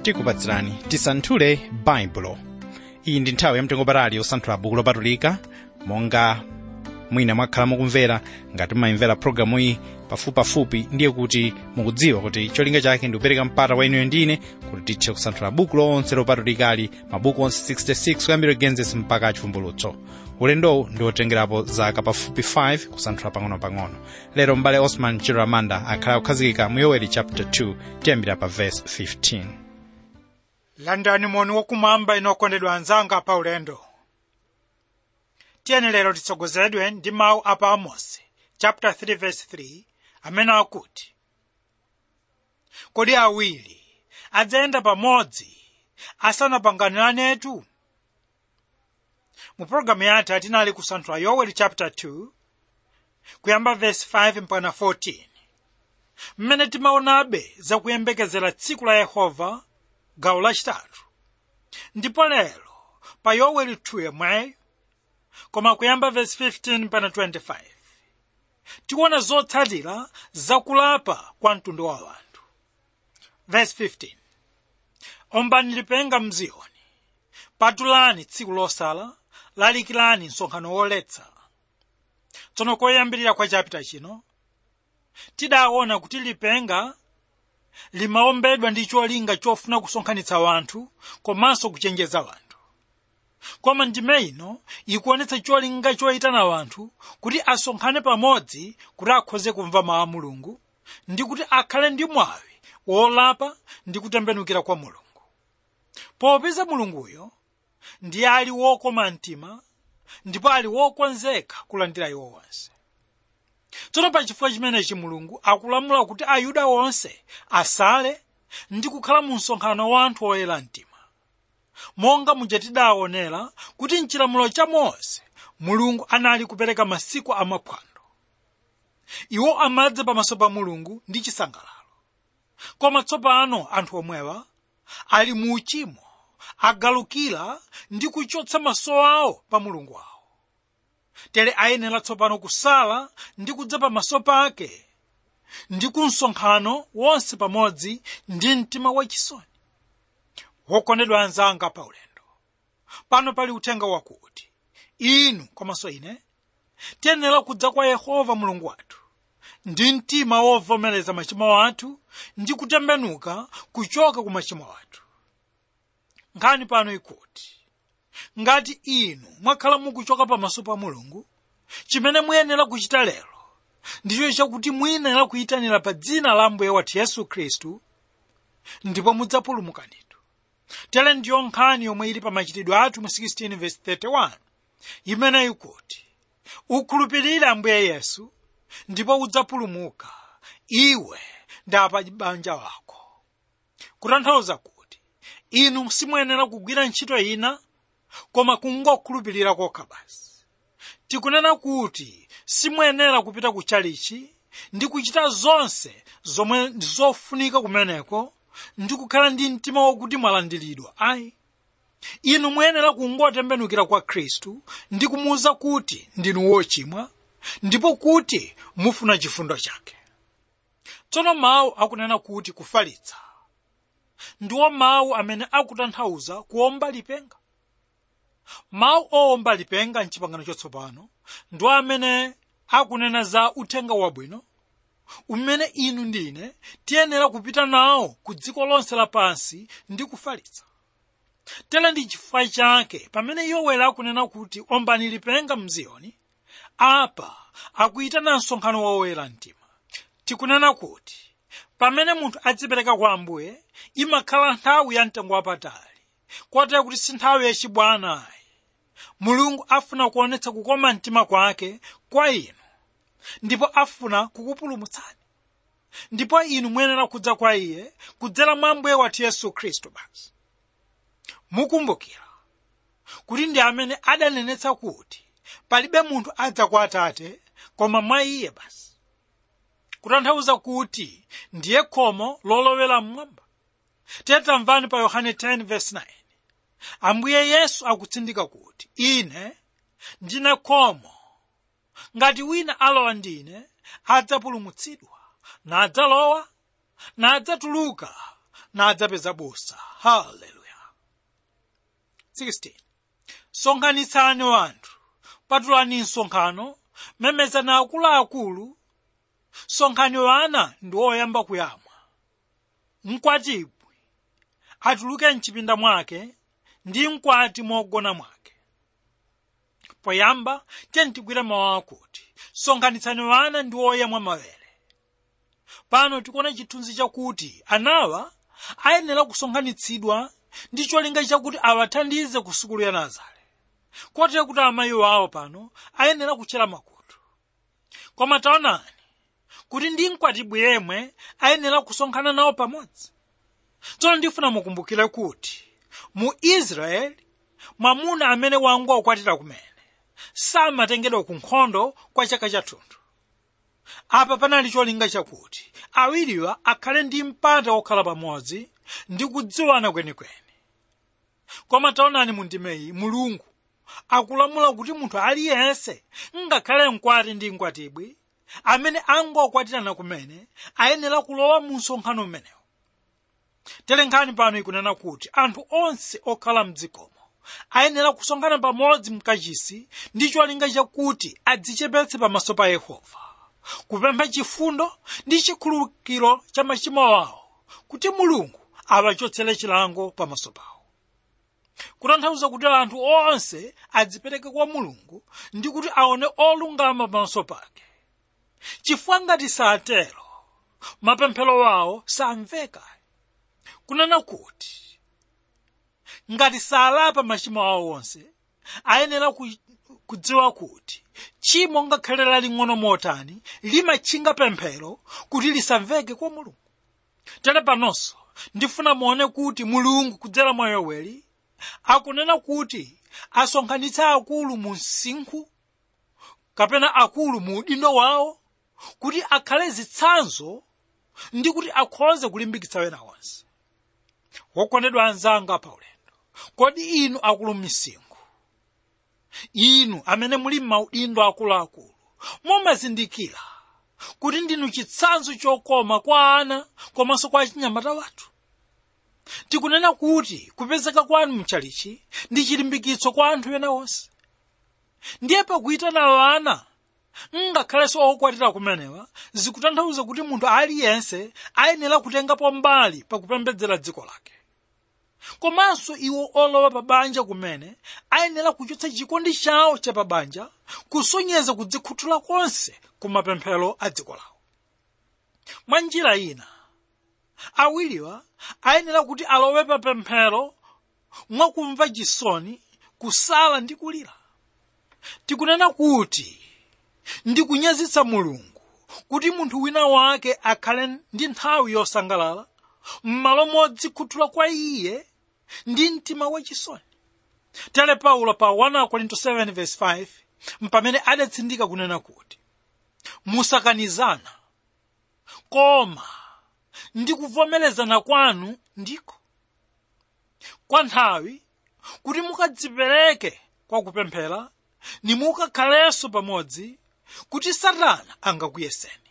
tikupatsirani tisanthule baibulo iyi ndi nthawi yamtengopatali yosanthula buku lopatulika monga mwina mwakhala mukumvera ngati mumayimvera programu iyi pafupipafupi ndiye kuti mukudziwa kuti cholinga chake ndi kupereka mpata kwa inuyo ndine kuti tithe kusanthula buku lonse lopatulikali mabuku onse 66 kuyambira genesis mpaka chivumbulutso ulendowu ndi wotengerapo zaka pafupi 5 kusanthula pang'ono-pang'ono lero m'bale osman chiramanda akhala kukhazikika mu yoweli chapter 2 tiyambira pa verse 15 landani moni wakumwamba inu okondedwa anzanga pa ulendo tiyeni lero titsogozedwe ndi mawu a pa amosi chapter 3 verse 3 amene akuti kodi awiri adzayenda pamodzi asanapangananetu mu pologalamu yathu tinali kusanthula yoweli chapter 2 kuyamba verse 5 mpaka 14 mmene timaonabe zakuyembekezera tsiku la yehova gawo lachitatu ndipo lero pa yoweli 2 yomweyo koma kuyamba verse 15 mpaka 25 tikuona zotsatira zakulapa kwa mtundu wa anthu verse 15 ombani lipenga mziyoni patulani tsiku losala lalikirani msonkhano woletsa tsono koyambirira kwa chapita chino tidaona kuti lipenga limaombedwa ndi cholinga chofuna kusonkhanitsa wanthu komanso kuchenjeza wanthu koma ndime ino ikuonetsa cholinga choyitana wanthu kuti asonkhane pamodzi kuti akhoze kumva mawu a mulungu ndi kuti akhale ndi mwawi wolapa ndi kutembenukira kwa mulungu popeza mulunguyo ndiye ali wokoma mtima ndipo ali wokonzeka kulandira iwo onse tsono pachifukwa chimenechi mulungu akulamula kuti ayuda onse asale ndi kukhala mu msonkhano wa anthu oyera mtima monga muja tidaonera kuti mchilamulo cha mose mulungu anali kupereka masiku amaphwando iwo amadza pamaso pa mulungu ndi chisangalalo koma tsopano anthu omwewa ali mu uchimo agalukira ndi kuchotsa maso awo pa mulungu wawo tere ayenera tsopano kusala ndi kudza pamaso pake ndi ku msonkhano wonse pamodzi ndi mtima wachisoni wokondedwa anzanga pa ulendo pano pali uthenga wakuti inu komanso ine tiyenera kudza kwa yehova mulungu wathu ndi mtima wovomereza machimo athu ndi kutembenuka kuchoka ku machimo athu nkhani pano ikuti ngati inu mwakhala mukuchoka pamaso pa mulungu chimene muyenera kuchita lero ndicho chakuti muyenera kuyitanira pa dzina la ambuye wathu yesu khristu ndipo mudzapulumukanitu tere ndiyo nkhani yomwe ili pa machitidwe athu mu 16 verse 31 imene ikuti ukhulupirire ambuye yesu ndipo udzapulumuka iwe ndi apa banja lako kutanthauza kuti inu simuyenera kugwira ntchito ina koma kungokhulupirira kokha basi tikunena kuti simuyenera kupita ku chalichi ndi kuchita zonse zomwe ndi zofunika kumeneko ndi kukhala ndi mtima wokuti mwalandiridwa ayi inu muyenera kungotembenukira kwa khristu ndi kumuwuza kuti ndinu wochimwa ndipo kuti mufuna chifundo chake tsono mawu akunena kuti kufalitsa ndiwo mawu amene akutanthauza kuomba lipenga mawu owomba lipenga mchipangano chotsopano ndiwo amene akunena za uthenga wabwino umene inu ndine tiyenera kupita nawo ku dziko lonse lapansi ndi kufalitsa tere ndi chifukwa chake pamene yoweli akunena kuti ombani lipenga mziyoni apa akuyitana msonkhano woyera mtima tikunena kuti pamene munthu adzipereka kwa ambuye imakhala nthawi ya mtengo wapatali kotero kuti si nthawi yachibwana ayi mulungu afuna kuonetsa kukoma mtima kwake kwa inu ndipo afuna kukupulumutsani ndipo inu muyenera kudza kwa iye kudzera mwa ambuye wathu yesu khristu basi mukumbukira kuti ndi amene adanenetsa kuti palibe munthu adza kwa atate koma mwa iye basi kutanthauza kuti ndiye khomo lolowera mmwamba tamvani pa yohane 10:9 ambuye yesu akutsindika kuti ine ndine khomo ngati wina alowa ndine adzapulumutsidwa nadzalowa nadzatuluka nadzapeza busa haleluya 16 sonkhanitsani wanthu patulani msonkhano memezani akuluakulu sonkhani wana ndi oyamba kuyamwa mkwatibwi atuluke mchipinda mwake ndi mkwati mogona mwake poyamba tentigwire mawu akuti sonkhanitsani wana ndi oyamwa mawere pano tikuona chithunzi chakuti anawa ayenera kusonkhanitsidwa ndi cholinga chakuti awathandize ku sukulu ya nazare kotero kuti amayi wawo pano ayenera kutchera makutu koma taonani kuti ndi mkwatibwi yemwe ayenera kusonkhana nawo pamodzi tsono ndifuna mukumbukire kuti mu israeli mwamuna amene wangokwatira kumene samatengedwa ku nkhondo kwa chaka chathunthu apa panali cholinga chakuti awiriwa akhale ndi mpata wokhala pamodzi ndi kudziwana kwenikweni koma taonani mu ndimeyi mulungu akulamula kuti munthu aliyense ngakhale mkwati ndi mkwatibwi amene angokwatirana kumene ayenera kulowa mu msonkhano umenewu telenkhani pano ikunena kuti anthu onse okhala mdzikomo ayenera kusonkhana pamodzi mkachisi ndi cholinga chakuti adzichepetse pamaso pa yehova kupempha chifundo ndi chikhululukiro cha machimo awo kuti mulungu awachotsere chilango pamaso pawo kutanthauza kuti anthu onse adzipereke kwa mulungu ndi kuti aone olungama pamaso pake chifukwa ngati satero mapemphero awo samveka kunena kuti ngati salapa machimo awo onse ayenera ku- kudziwa kuti tchimo ngakhale laling'ono motani limatchinga pemphero kuti lisamveke kwa mulungu tere panonso ndifuna muone kuti mulungu kudzera mwa yoweli akunena kuti asonkhanitse akulu mu msinkhu kapena akulu mu udindo wawo kuti akhale zitsanzo ndi kuti akhoze kulimbikitsa wena onse wokondedwa anzanga pa ulendo kodi inu akulu misinkhu inu amene muli m'maudindo akuluakulu mumazindikira kuti ndinu chitsanzo chokoma kwa ana komanso kwa achinyamata wathu tikunena kuti kupezeka kwanu mchalichi ndi chilimbikitso kwa anthu ena onse ndiye pakuyitana ana ngakhalenso okwatira kumenewa zikutanthauza kuti munthu aliyense ayenera kutengapo mbali pakupembedzera dziko lake komanso iwo olowa pa banja kumene ayenera kuchotsa chikondi chawo cha pa banja kusonyeza kudzikhuthula konse ku mapemphero a dziko lawo mwa njira ina awiriwa ayenera kuti alowe pa pemphero mwakumva chisoni kusala ndi kulira tikunena kuti ndi kunyazitsa mulungu kuti munthu wina wake akhale ndi nthawi yosangalala m'malo modzikhuthula kwa iye ndi mtima wachisoni tere paulo pa 1 korinto 7:5 mpamene adatsindika kunena kuti musakanizana koma ndi kuvomerezana kwanu ndiko kwa nthawi kuti mukadzipereke kwa kupemphera nimukakhalenso pamodzi kuti satana angakuyeseni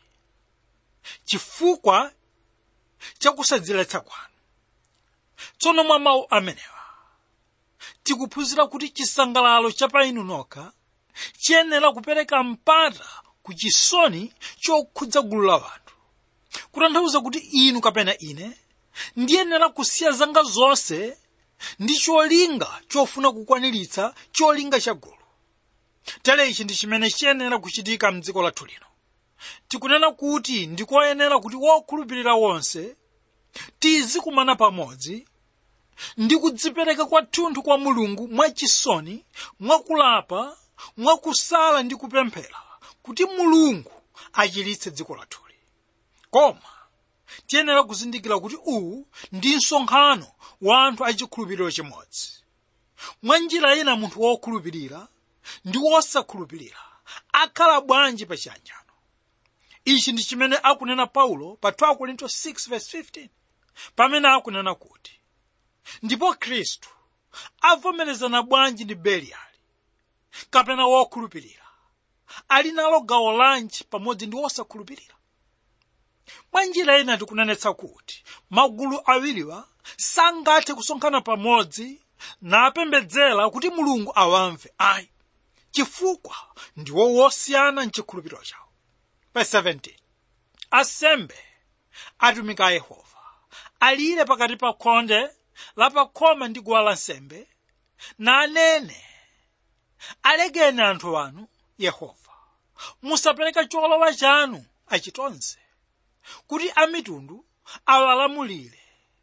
chifukwa chakusadziletsa kwanu tsono mwa mawu amenewa tikuphunzira kuti chisangalalo cha pa inu nokha chiyenera kupereka mpata ku chisoni chokhudza gulu la wanthu kutanthauza kuti inu kapena ine ndiyenera kusiya zanga zonse ndi cholinga chofuna kukwaniritsa cholinga cha gulu tere ichi ndi chimene chiyenera kuchitika mdziko lathu lino tikunena kuti ndikoyenera kuti wokhulupirira wonse tizikumana pamodzi ndi kudzipereka kwathunthu kwa mulungu mwachisoni mwakulapa mwakusala ndi kupemphera kuti mulungu achiritse dziko lathuli koma tiyenera kuzindikira kuti uwu ndi msonkhano wa anthu achikhulupiriro chimodzi mwa njira ina munthu wokhulupirira ndi wosakhulupirira akhala bwanji pa chiyanjano ichi ndi chimene akunena paulo pa 2 korinto 6:15 pamene akunena kuti ndipo khristu avomerezana bwanji ndi beliyali kapena wokhulupirira ali nalo gawo lanji pamodzi ndi wosakhulupirira mwa njira ina tikunenetsa kuti magulu awiriwa sangathe kusonkhana pamodzi napembedzera kuti mulungu awamve ayi chifukwa ndiwo wosiyana mchikhulupiriro chawo verse 17 asembe atumiki a yehova alire pakati pa khonde la pakhoma ndi guwa lansembe nanene alekeni anthu anu yehova musapereka cholowa chanu achitonze kuti amitundu awalamulire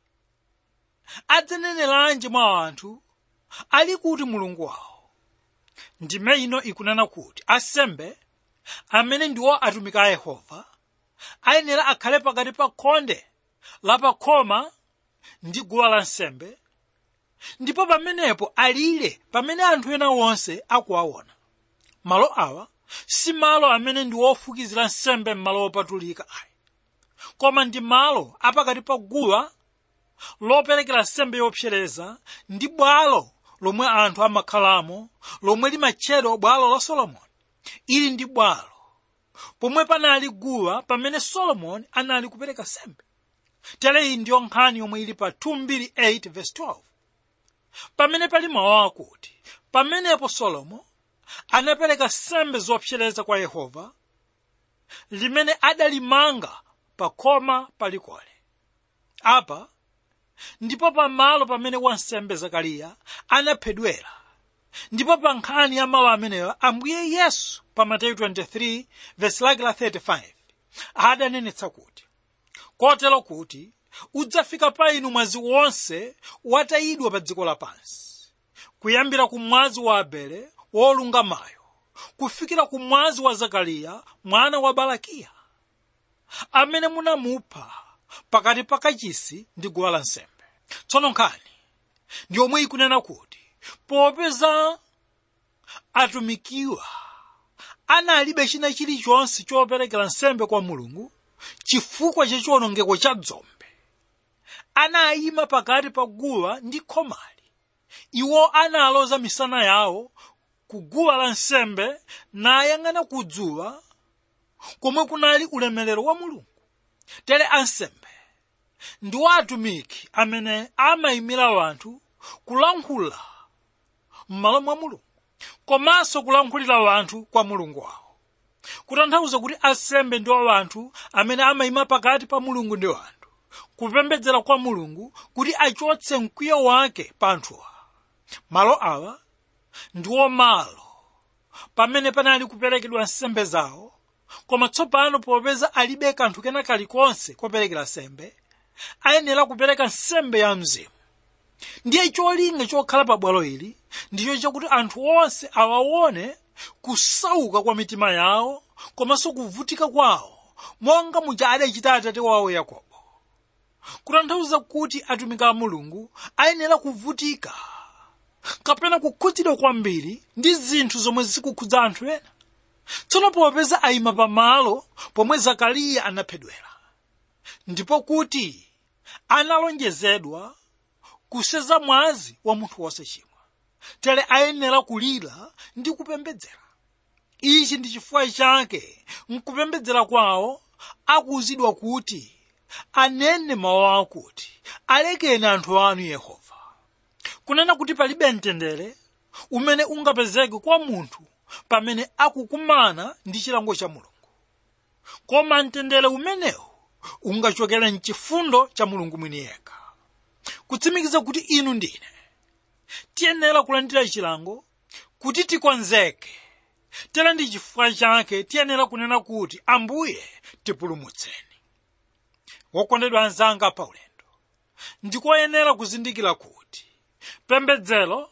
adzaneneranji mwa anthu ali kuti mulungu wawo ndime ino ikunena kuti asembe amene ndiwo atumiki a yehova ayenera akhale pakati pa khonde la pakhoma ndi guwa lansembe ndipo pamenepo alire pamene anthu ena onse akuwaona malo awa si malo amene ndi ofukizira nsembe m'malo opatulika ayi koma ndi malo apakati pa guwa loperekera nsembe yopsereza ndi bwalo lomwe anthu amakhalamo lomwe limatchedwa bwalo la solomoni ili ndi bwalo pomwe panali guwa pamene solomoni anali kupereka nsembe tere iyi ndiyo nkhani yomwe ili pa 228 verse 12 pamene pali mawu akuti pamenepo solomo anapereka nsembe zopsereza kwa yehova limene adalimanga pa khoma palikole apa ndipo pamalo pamene wansembe zakariya anaphedwera ndipo pa nkhani ya mawu ameneyo ambuye yesu pa mateyu 23 vesi lake la 35 adanenetsa kuti kotero kuti udzafika pa inu mwazi wonse watayidwa pa dziko lapansi kuyambira ku mwazi wa abele wolungamayo kufikira ku mwazi wa zakariya mwana wa barakiya amene munamupha pakati pa kachisi ndi guwa lansembe tsono nkhani ndi yomwe ikunena kuti popeza atumikiwa analibe china chilichonse choperekera nsembe kwa mulungu chifukwa cha chiwonongeko cha dzombe anayima pakati pa guwa ndi khomali iwo analoza misana yawo ku guwa la nsembe nayang'ana kudzuwa komwe kunali ulemerero wa mulungu tere ansembe ndiwo atumiki amene amayimira wanthu kulankhula m'malo mwa mulungu komanso kulankhulira wanthu kwa mulungu wawo kutanthauza kuti ansembe ndiwo wanthu amene amayima pakati pa mulungu ndi wanthu kupembedzera kwa mulungu kuti achotse mkwiyo wake pa anthuwa malo awa ndiwo malo pamene panali kuperekedwa nsembe zawo koma tsopano popeza alibe kanthu kena kalikonse koperekera nsembe ayenera kupereka nsembe ya mzimu ndiye cholinga chokhala pa bwalo ili ndicho chakuti anthu onse awaone kusauka kwa mitima yawo komanso kuvutika kwawo monga muja adachita atate wawo yakobo kutanthauza kuti atumiki a mulungu ayenera kuvutika kapena kukhudzidwa kwambiri ndi zinthu zomwe zikukhudza anthu ena tsono popeza ayima pamalo pomwe zakariya anaphedwera ndipo kuti analonjezedwa kuseza mwazi wa munthu wosachimwa tere ayenera kulira ndi kupembedzera ichi ndi chifukwa chake mkupembedzera kwawo akuwuzidwa kuti anene mawu akuti alekeni anthu anu yehova kunena kuti palibe mtendere umene ungapezeke kwa munthu pamene akukumana ndi chilango cha mulungu koma mtendere umenewu ungachokera mchifundo cha mulungu mwini yekha kutsimikiza kuti inu ndine tiyenera kulandira chilango kuti tikonzeke tera ndi chifukwa chake tiyenera kunena kuti ambuye tipulumutseni wokondedwa anzanga pa ulendo ndikoyenera kuzindikira kuti pembedzero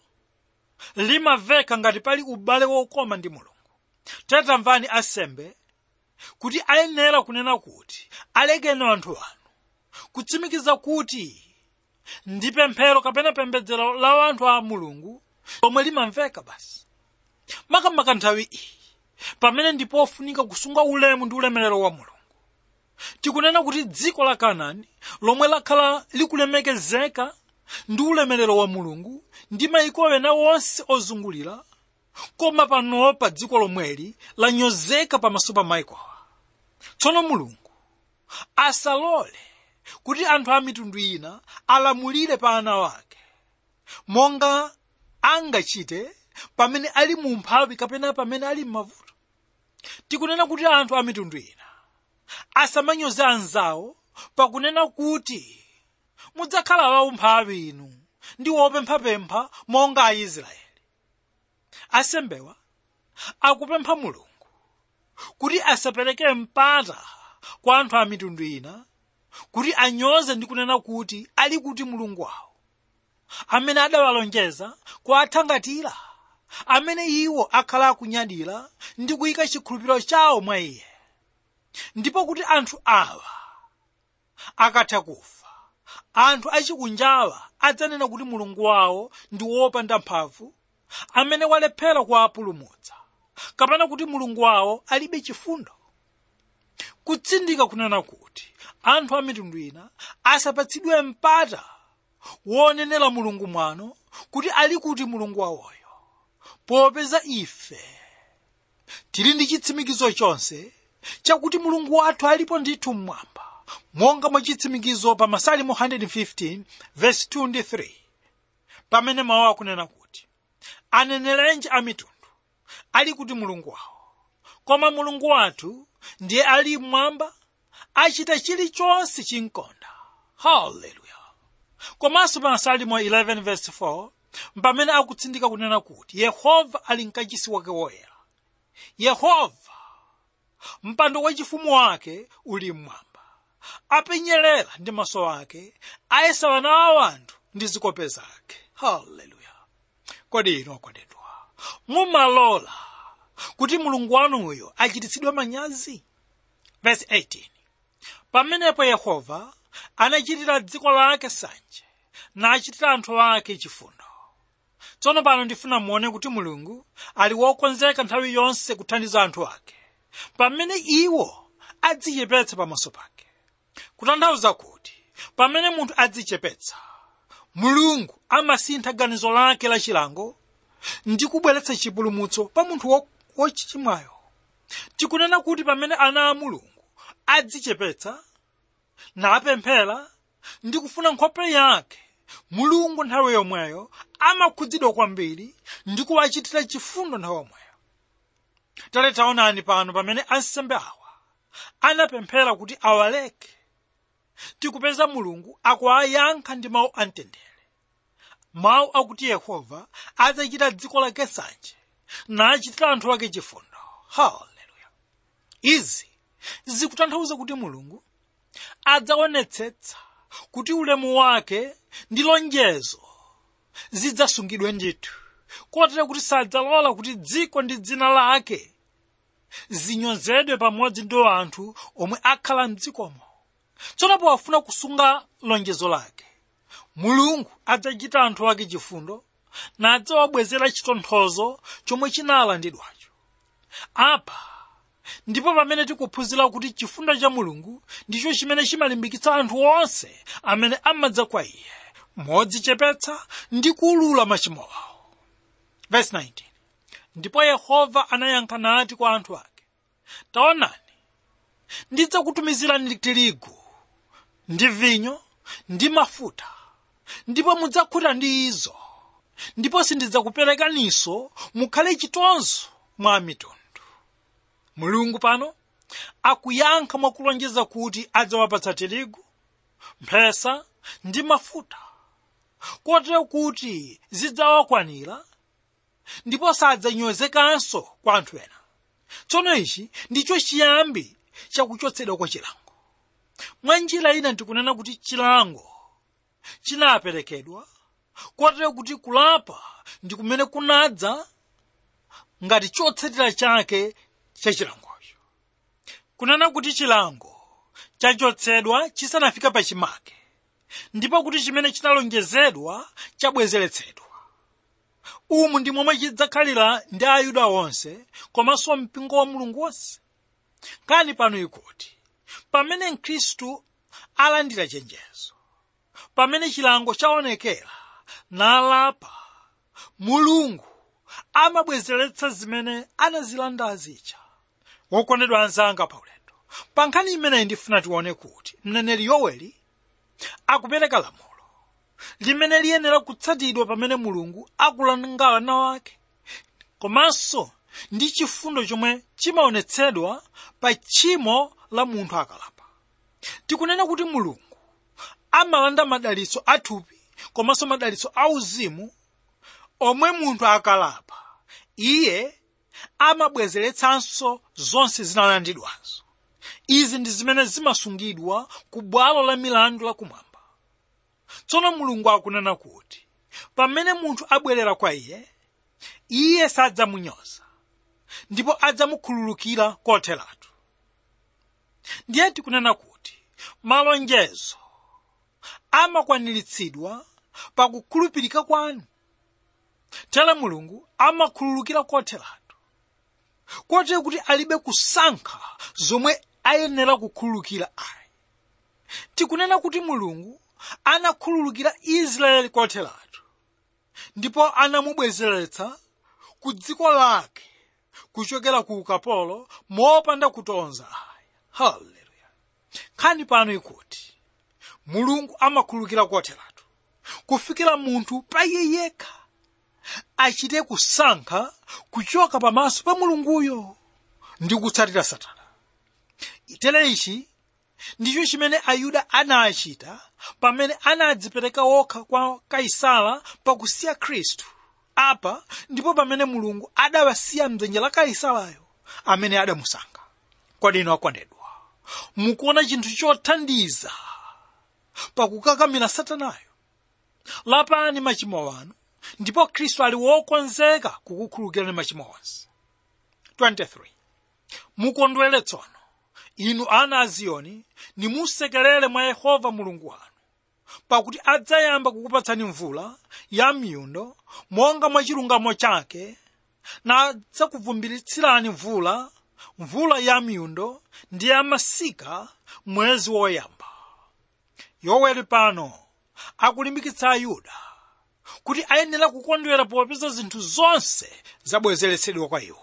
limaveka ngati pali ubale wokoma ndi mulungu tamvani asembe kuti ayenera kunena kuti alekeni anthu anu kutsimikiza kuti ndi pemphero kapena pembedzero la anthu a mulungu lomwe limamveka basi makamaka nthawi iyi pamene ndipofunika kusunga ulemu ndi ulemerero wa mulungu tikunena kuti dziko la kanaani lomwe lakhala likulemekezeka ndi ulemerero wa mulungu ndi mayiko ena onse ozungulira koma panopa dziko lomweli lanyozeka pamaso pa mayikowa tsono mulungu asalole kuti anthu a mitundu ina alamulire pa ana wake monga angachite pamene ali mu mphawi kapena pamene ali m'mavuto tikunena kuti anthu a mitundu ina asamanyoze anzawo pakunena kuti mudzakhala waumphawi inu ndi wopemphapempha monga aisraeli asembewa akupempha mulungu kuti asapereke mpata kwa anthu a mitundu ina kuti anyoze ndi kunena kuti ali kuti mulungu wawo amene adawalonjeza kuwathangatira amene iwo akhala akunyadira ndi kuyika chikhulupiriro chawo mwa iye ndipo kuti anthu awa akatha kufa anthu achikunjawa adzanena kuti mulungu wawo ndi wopanda mphamvu amene walephera kuwapulumutsa kapena kuti mulungu wawo alibe chifundo kutsindika kunena kuti anthu a mitundu ina asapatsidwe mpata wonenera mulungu mwano kuti ali kuti mulungu wawoyo popeza ife tili ndi chitsimikizo chonse chakuti mulungu wathu alipo ndithu mmwamba monga mwa chitsimikizo pa masalimo 115 verse 2 ndi 3 pamene mawu akunena kuti anenerenji a mitundu ali kuti mulungu wawo koma mulungu wathu ndiye ali mmwamba achita chilichonse chinkonda haleluya komanso pa masalimo 11 verse 4 pamene akutsindika kunena kuti yehova ali mkachisi wake woyera yehova mpando wachifumu wake uli mmwamba apenyerera ndi maso ake ayesa wana a anthu ndi zikope zake haleluya kodi ino okondedwa mumalola kuti mulungu wanuyo achititsidwe manyazi verse 18 pamenepo yehova anachitira dziko lake sanje nachitira anthu ake chifundo tsono pano ndifuna muone kuti mulungu ali wokonzeka nthawi yonse kuthandiza anthu ake pamene iwo adzichepetsa pamaso pake kutanthauza kuti pamene munthu adzichepetsa mulungu amasintha ganizo lake lachilango ndi kubweretsa chipulumutso pa munthu wochimwayo tikunena kuti pamene ana a mulungu adzichepetsa napemphera ndi kufuna nkhope yake mulungu nthawi yomweyo amakhudzidwa kwambiri ndi kuwachitira chifundo nthawi yomweyo tale taonani pano pamene ansembe awa anapemphera kuti awaleke tikupeza mulungu akuwayankha ndi mawu amtendere mawu akuti yehova adzachita dziko lake sanje nachitira anthu ake chifundo haleluya izi zikutanthauza kuti mulungu adzaonetsetsa kuti ulemu wake ndi lonjezo zidzasungidwe ndithu kotero kuti sadzalola kuti dziko ndi dzina lake zinyozedwe pamodzi ndi anthu omwe akhala mdzikomo tsono powafuna kusunga lonjezo lake mulungu adzachita anthu ake chifundo nadzawabwezera chitonthozo chomwe chinalandidwacho apa ndipo pamene tikuphunzira kuti chifundo cha mulungu ndicho chimene chimalimbikitsa anthu onse amene amadza kwa iye modzichepetsa ndi kuulula machimo awo verse 19 ndipo yehova anayankha nati kwa anthu ake taonani ndidzakutumizirani tirigu ndi vinyo ndi mafuta ndipo mudzakhuta ndi izo ndipo sindidzakuperekaninso mukhale chitonzo mwa mitundu mulungu pano akuyankha mwakulonjeza kuti adzawapatsa tirigu mphesa ndi mafuta kotero kuti zidzawakwanira ndipo sadzanyozekanso kwa anthu ena tsono ichi ndicho chiyambi chakuchotsedwa kwa chilango mwa njira ina ndikunena kuti chilango chinaperekedwa kotero kuti kulapa ndi kumene kunadza ngati chotsatira chake cha chilangocho kunena kuti chilango chachotsedwa chisanafika pachimake ndipo kuti chimene chinalonjezedwa chabwezeretsedwa umu ndi momwe chidzakhalira ndi ayuda onse komanso mpingo wa mulungu wonse kani pano ikuti pamene mkhristu alandira chenjezo pamene chilango chaonekera nalapa mulungu amabwezeretsa zimene anazilanda azija wokondedwa anzanga paulendo pa nkhani imeneyi ndifuna tione kuti mneneri yoweli akupereka lamulo limene liyenera kutsatidwa pamene mulungu akulanga ana wake komanso ndi chifundo chomwe chimaonetsedwa pa tchimo la munthu akalapa tikunena kuti mulungu amalanda madalitso athupi komanso madalitso auzimu omwe munthu akalapa iye amabwezeretsanso zonse zinalandidwazo izi ndi zimene zimasungidwa ku bwalo la milandu lakumwamba tsono mulungu akunena kuti pamene munthu abwerera kwa iye iye sadzamunyoza ndipo adzamukhululukira kotheratu ndiye tikunena kuti malonjezo amakwaniritsidwa pakukhulupirika kwanu tere mulungu amakhululukira kotheratu kotero kuti alibe kusankha zomwe ayenera kukhululukira ayi tikunena kuti mulungu anakhululukira israeli kotheratu ndipo anamubwezeretsa ku dziko lake kuchokera ku ukapolo mopanda kutonza ayi haleluya nkhani pano ikuti mulungu amakhululukira kotheratu kufikira munthu pa iye yekha achite kusankha kuchoka pamaso pa mulunguyo ndi kutsatira satana tere ichi ndicho chimene ayuda anachita pamene anadzipereka okha kwa kaisala pakusiya khristu apa ndipo pamene mulungu adawasiya mdzanja la kaisalayo amene adamusankha kodi inu akondedwa mukuona chinthu chothandiza pakukakamira satanayo lapani machimo anu ndipo khristu ali wokonzeka kukukhululukirani machimo onse 23 mukondwere tsono inu ana a ziyoni nimusekerere mwa yehova mulungu wanu pakuti adzayamba kukupatsani mvula ya miyundo monga mwa chilungamo chake nadzakuvumbiritsirani mvula mvula ya miyundo ndi ya masika mwezi woyamba yoweli pano akulimbikitsa ayuda kuti ayenera kukondwera popeza zinthu zonse zabwezeretsedwa kwa iwo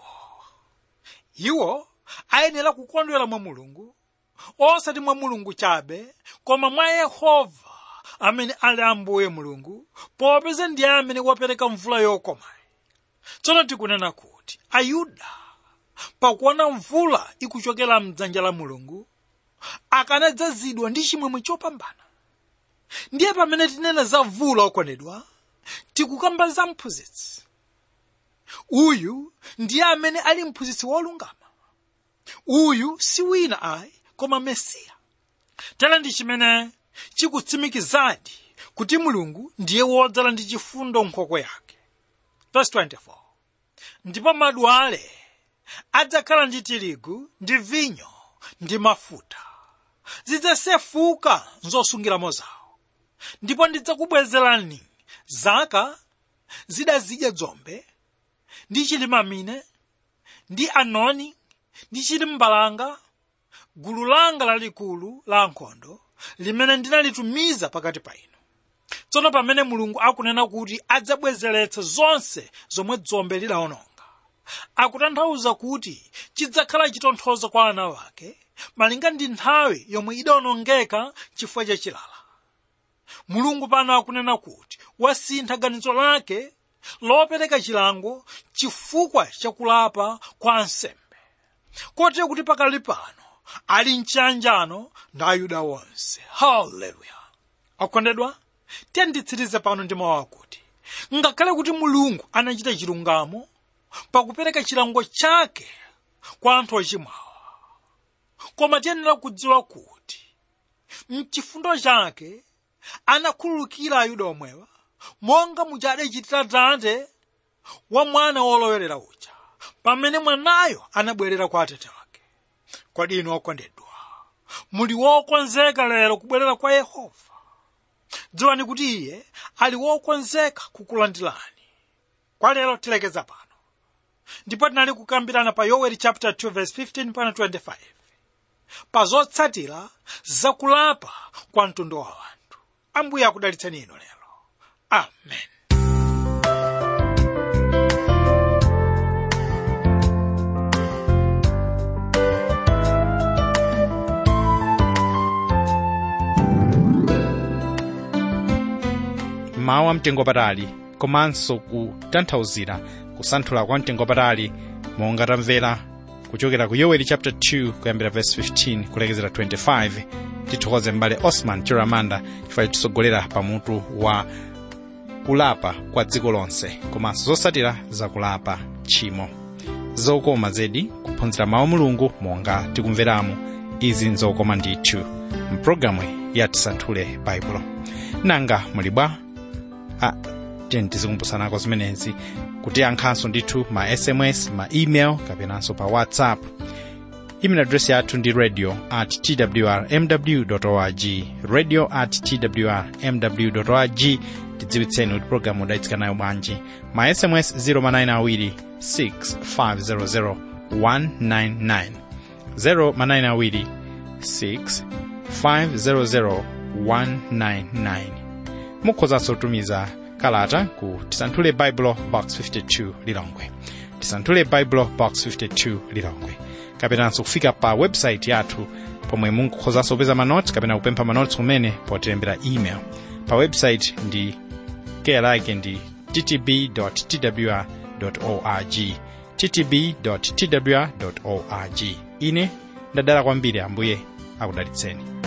iwo ayenera kukondwera mwa mulungu osati mwa mulungu chabe koma mwa yehova amene ali ambuye mulungu popeza ndiye amene wapereka mvula yokomayi tsono tikunena kuti ayuda pakuona mvula ikuchokera mdzanja la mulungu akanadzazidwa ndi chimwemwe chopambana ndiye pamene tinena za mvula okondedwa tikukamba za mphunzitsi uyu ndiye amene ali mphunzitsi wolungama uyu si wina ayi koma mesiya tera ndi chimene chikutsimikizadi kuti mulungu ndiye wodzala ndi chifundo nkhokwe yake Verse 24 ndipo madwale adzakhala ndi tirigu ndi vinyo ndi mafuta zidzasefuka nzosungiramo zawo ndipo ndidzakubwezerani zaka zidazidya dzombe ndi chilimamine ndi anoni ndi chilimbalanga gulu langa lalikulu la ankhondo limene ndinalitumiza pakati pa inu tsono pamene mulungu akunena kuti adzabwezeretsa zonse zomwe dzombe lidawononga akutanthauza kuti chidzakhala chitonthozo kwa ana wake malinga ndi nthawi yomwe idawonongeka chifukwa cha chilala mulungu pano akunena kuti wasintha ganizo lake lopereka chilango chifukwa chakulapa kwa ansembe kotero kuti pakali pano ali mchiyanjano ndi ayuda onse haleluya akondedwa tiyanditsirize pano ndi mawu akuti ngakhale kuti mulungu anachita chilungamo pakupereka chilango chake kwa anthu ochimwawa koma tiyenera kudziwa kuti mchifundo chake anakhululukira ayuda omwewa monga muja adachitira tate wa mwana wolowelera uja pamene mwanayo anabwerera kwa atate wake kodi inu okondedwa muli wokonzeka lero kubwerera kwa yehova dziwani kuti iye ali wokonzeka kukulandirani kwa lero tilekeza pano ndipo tinali kukambirana pa yoweli chapter 2 verse 15 pana 25 pa zotsatira zakulapa kwa mtundu wa wanthu ambuye akudalitseni inu lero amen mawu amtengo patali komanso kutanthauzira kusanthula kwa mtengo patali monga tamvera kuchokera ku yoweli chapter 2 kuyambira verse 15 kulekezera 25 tithokoze m'bale osman chiramanda chifukwa chotitsogolera pamutu wa kulapa kwa dziko lonse komanso zotsatira zakulapa tchimo zokoma zedi kuphunzira mawu mulungu monga tikumveramu izi nzokoma ndithu mpulogalamu ya tisanthule baibulo nanga muli bwa ah, tiyeni tizikumbusanako zimenezi kutiyankhanso ndithu ma sms ma email kapenanso pa whatsapp email address yathu ndi radio at twrmw org radio at twrmw org tidziwitseni kuti programu udayitsika nayo bwanji ma sms 0manayina 6500 199 0manayina 6500 199 mukhozanso kutumiza kalata ku tisanthule bible box 52 lilongwe tisanthule bible box 52 lilongwe kapenanso kufika pa website yathu pomwe munkukhozanso kupeza manotsi kapena kupempha manotsi kumene potilembera email pa website ndi keya lake ndi ttb twr org ttb twr org ine ndadala kwambiri ambuye akudalitseni